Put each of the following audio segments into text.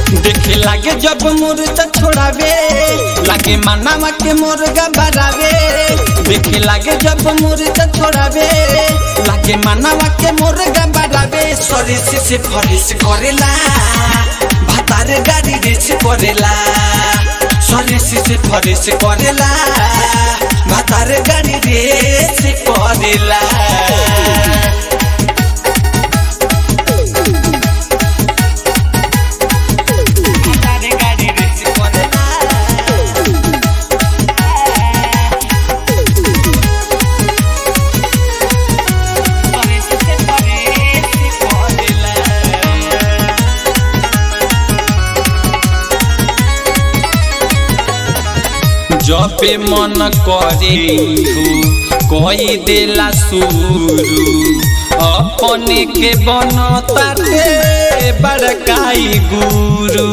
देखे लागे जब मुर्दा छोड़ावे लागे मानावा के मुर्गा बरावे देखे लागे जब मुर्दा छोड़ावे लागे मानावा के मुर्गा बरावे सरिस से फरिस करेला भातार गाड़ी रेस करेला सरिस से फरिस करेला भातार गाड़ी रेस करेला भातार गाड़ी रेस करेला सरिस से फरिस करेला जपे मन करे कोई देला शुरू अपने के बनताटे बड़काई गुरु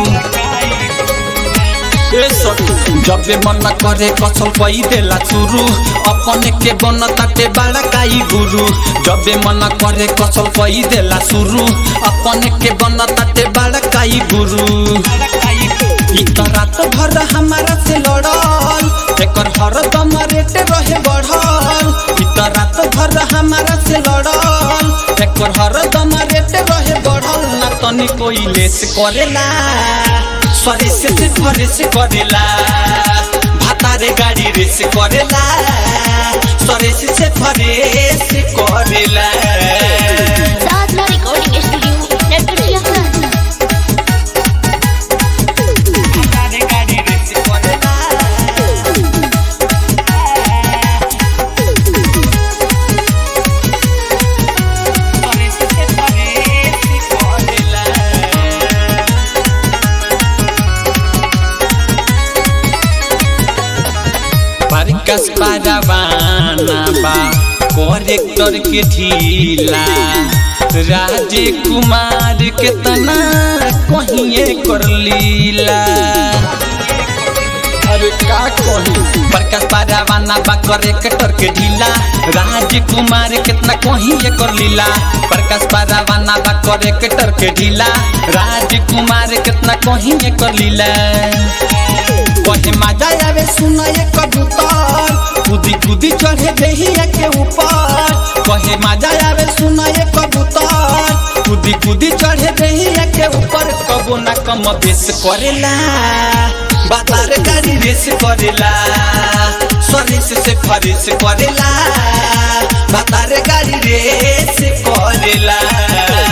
ए सब जबे मन करे कसल पई देला शुरू अपने के बनताटे बड़काई गुरु जबे मन करे कसल पई देला शुरू अपने के बनताटे बड़काई गुरु ई त रात भर हमारा से लड़ल एकर हरदम रेट रहे बढ़ल ई त रात भर हमारा से लड़ल एकर हरदम रेट रहे बढ़ल ना तनी कोई लेस करेला सरे से से फरे से करेला भातारे गाड़ी रेस करेला सरे से से फरे से करेला साधना रिकॉर्डिंग स्टूडियो नेटवर्किया भातारे गाड़ी रेस करेला सरे से से फरे से करेला परकस पारावाना बा करेक्टर के ढीला राजे कुमार के तना कहिए कर लीला अरे का कही प्रकाश पारावाना बा करेक्टर के ढीला राजकुमार कितना कहिए कर लीला प्रकाश पारावाना बा करेक्टर के ढीला राजकुमार कितना कहिए कर लीला कहे मजा आवे सुना ये कबूतर कूदी कूदी चढ़े देहिया के ऊपर कहे मजा आवे सुना ये कबूतर कूदी कूदी चढ़े देहिया के ऊपर कबो ना कम बेस करेला बातार गाड़ी रेस करेला सरिस से फरिस करेला बातार गाड़ी रेस करेला